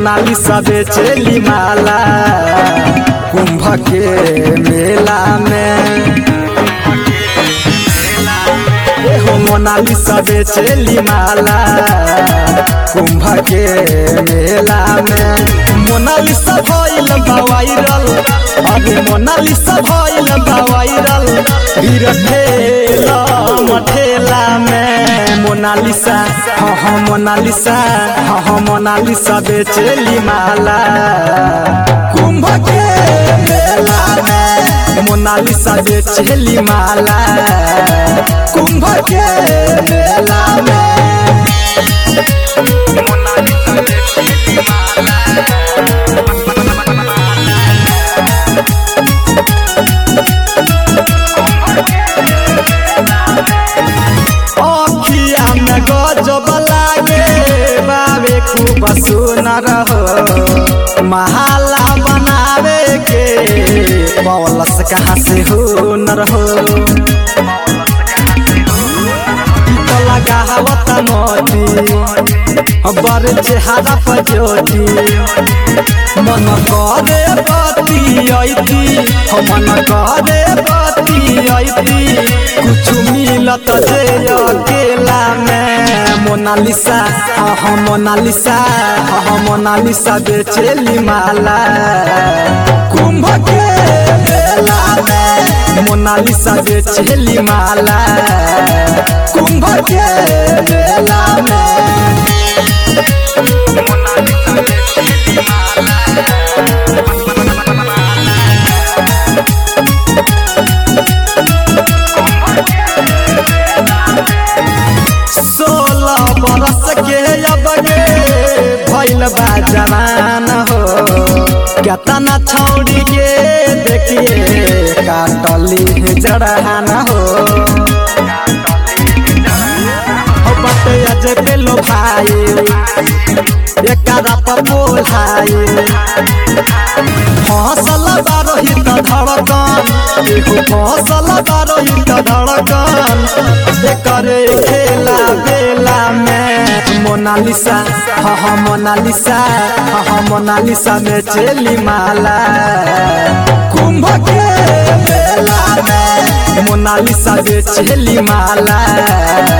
मोनालिसा बेचेली माला कुंभ के मेला में एहो मोनालिसा बेचेली माला कुंभ के मेला में मोनालिसा भइल बा वायरल अरे मोनालिसा भइल बा वायरल भीड़ ठेला मठेला में मोनालिसा हाँ हाँ मोनालिसा हाँ हाँ मोनालिसा बेचेली माला कुंभ के मेला में मोनालिसा बेचेली माला कुंभ के मेला में अखिया में गजब लागे बाबे खूब सुनर हो महाला बनावे के पवलस कहाँ से हुनर हो तो लगा हवत मोती बर चेहरा पर ज्योति मन करे पति ऐती मन करे पति ऐती कुछ मिलत जे अकेला में मोनालिसा हाँ हाँ मोनालिसा हाँ हाँ मोनालिसा बेचेली माला कुंभ के मेला में मोनालिसा बेचेली माला कुंभ के मेला में सोलह बरस के अब गे भैल बा जवान हो केतना छौड़ी के देखिए काटली जड़हान हो हो बटे अज पेलो भाई एकरा पर बोलाई फसल बारोहित धड़कन एगो फसल बारोहित धड़कन करे खेला बेला में मोनालिसा हाँ हाँ मोनालिसा हाँ हाँ मोनालिसा में चेली माला कुंभ के मेला में मोनालिसा बेचेली माला